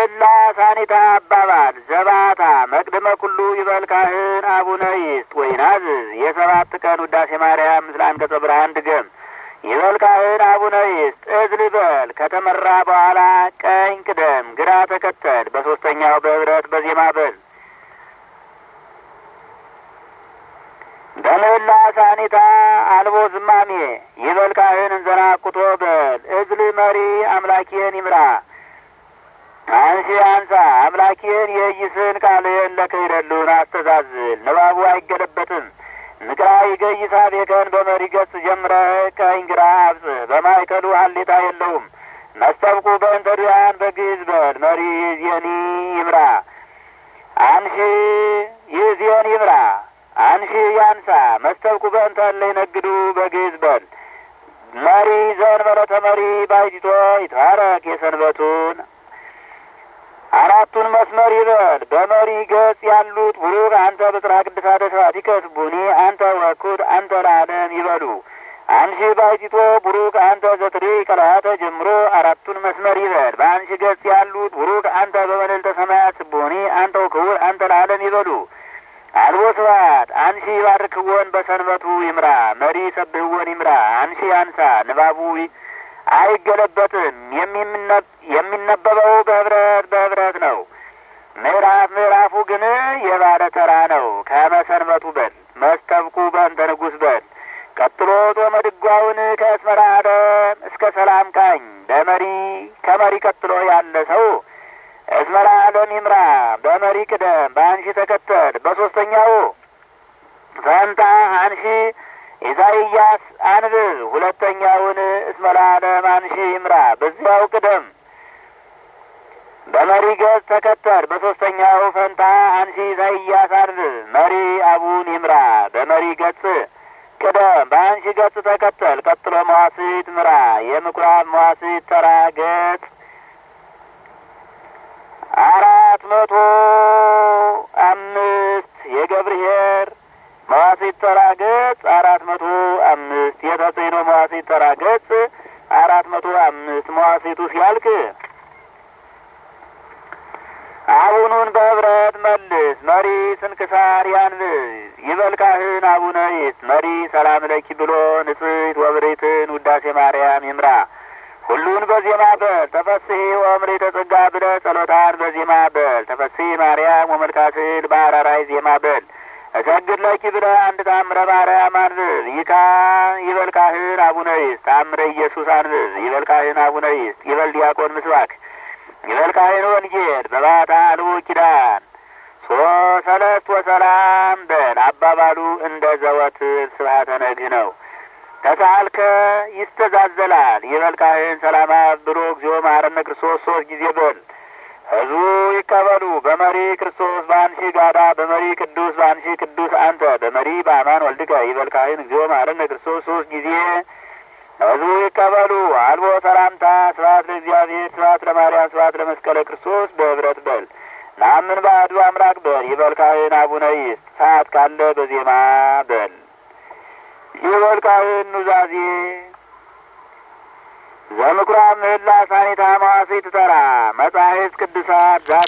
በምህላ ሳኒታ አባባል ዘባታ መቅድመ ኩሉ ይበል ካህን አቡነ ይስጥ ወይናዝዝ የሰባት ቀን ውዳሴ ማርያም ምስለ አንቀጸ ብርሃን ድገም ይበል ካህን አቡነ ይስጥ እዝል በል ከተመራ በኋላ ቀኝ ቅደም ግራ ተከተል በሶስተኛው በህብረት በዜማ በል በምህላ ሳኒታ አልቦ ዝማሜ ይበል ካህን እንዘና ቁቶ በል እዝል መሪ አምላኬን ይምራ አንሺ አንሳ አምላኬን የይስን ቃልህን ለክህደሉን አስተዛዝል ንባቡ አይገለበጥም ንቅራ ይገይሳ ቤከን በመሪ ገጽ ጀምረህ ቀኝ ግራ አብጽህ በማይከሉ ሀሌታ የለውም መስተብቁ በእንተ ድውያን በግዕዝ በል መሪ ይዜኒ ይምራ አንሺ ይዜን ይምራ አንሺ ያንሳ መስተብቁ በእንተ እለ ይነግዱ በግዕዝ በል መሪ ዘእንበለ መሪ ባይቲቶ ይትባረክ የሰንበቱን አራቱን መስመር ይበል በመሪ ገጽ ያሉት ቡሩክ አንተ ብጽራ ቅድሳተ ስብሐቲከ ስቡኒ አንተ ወኩድ አንተ ለዓለም ይበሉ። አንሺ ባይቲቶ ቡሩክ አንተ ዘትሪ ቀላተ ጀምሮ አራቱን መስመር ይበል። በአንሺ ገጽ ያሉት ቡሩክ አንተ በመልዕልተ ሰማያት ስቡኒ አንተ ወክቡር አንተ ለዓለም ይበሉ። አልቦ ስብሐት አንሺ ባርክዎን በሰንበቱ ይምራ መሪ ሰብህዎን ይምራ። አንሺ አንሳ ንባቡ አይገለበጥም። የሚነበበው በህብረት በህብረት ነው። ምዕራፍ ምዕራፉ ግን የባለ ተራ ነው። ከመሰንበቱ በል መስተብቁ በእንተ ንጉሥ በል ቀጥሎ ጾመ ድጓውን ከእስመራ ዓለም እስከ ሰላም ቃኝ በመሪ ከመሪ ቀጥሎ ያለ ሰው እስመራ ዓለም ይምራ። በመሪ ቅደም፣ በአንሺ ተከተል። በሶስተኛው ፈንታ አንሺ ኢሳይያስ አንብብ። ሁለተኛውን እስመራ ዓለም አንሺ ይምራ። በዚያው ቅደም፣ በመሪ ገጽ ተከተል። በሶስተኛው ፈንታ አንሺ ኢሳይያስ አንብብ። መሪ አቡን ይምራ። በመሪ ገጽ ቅደም፣ በአንሺ ገጽ ተከተል። ቀጥሎ መዋሥዕት ምራ። የምኩራብ መዋሥዕት ተራ ገጽ አራት መቶ አምስት የገብርኄር መዋሥዕት ተራ ገጽ አራት መቶ አምስት የተጽዕኖ መዋሥዕት ተራ ገጽ አራት መቶ አምስት መዋሥዕቱ ሲያልቅ አቡኑን በህብረት መልስ። መሪ ስንክሳር ያንብብ። ይበል ካህን አቡነ ይስጥ። መሪ ሰላም ለኪ ብሎ ንጽሕት ወብሬትን ውዳሴ ማርያም ይምራ። ሁሉን በዜማ በል ተፈስሒ ወምሬተ ጸጋ ብለ ጸሎታን በዜማ በል ተፈስሒ ማርያም ወመልካስል በአራራይ ዜማ በል እሰግድ ለኪ ብለ አንድ ታምረ ማርያም አንብብ። ይካ ይበል ካህን አቡነ ይስጥ። ታምረ ኢየሱስ አንብብ። ይበል ካህን አቡነ ይስጥ። ይበል ዲያቆን ምስባክ። ይበል ካህን ወንጌል በባታ አልቦ ኪዳን ሶሰለት ወሰላም በል አባባሉ እንደ ዘወትር ስብሐተ ነግህ ነው። ተሳልከ ይስተዛዘላል። ይበል ካህን ሰላማ ብሎ እግዚኦ መሐረነ ክርስቶስ ሶስት ጊዜ በል ህዝቡ ይቀበሉ። በመሪ ክርስቶስ በአንሺ ጋዳ በመሪ ቅዱስ በአንሺ ቅዱስ አንተ በመሪ በአማን ወልድከ ይበል ካህን እግዚኦ መሐረነ ክርስቶስ ሶስት ጊዜ ህዝቡ ይቀበሉ። አልቦ ሰላምታ ስብሐት ለእግዚአብሔር ስብሐት ለማርያም ስብሐት ለመስቀለ ክርስቶስ በህብረት በል ናምን ባዕዱ አምላክ በል ይበል ካህን አቡነ ይስጥ። ሰዓት ካለ በዜማ በል ይበል ካህን ኑዛዜ ዘምኩራብ ምህላ ሳኒታ መዋሥዕት ተራ መጻሕፍት ቅዱሳት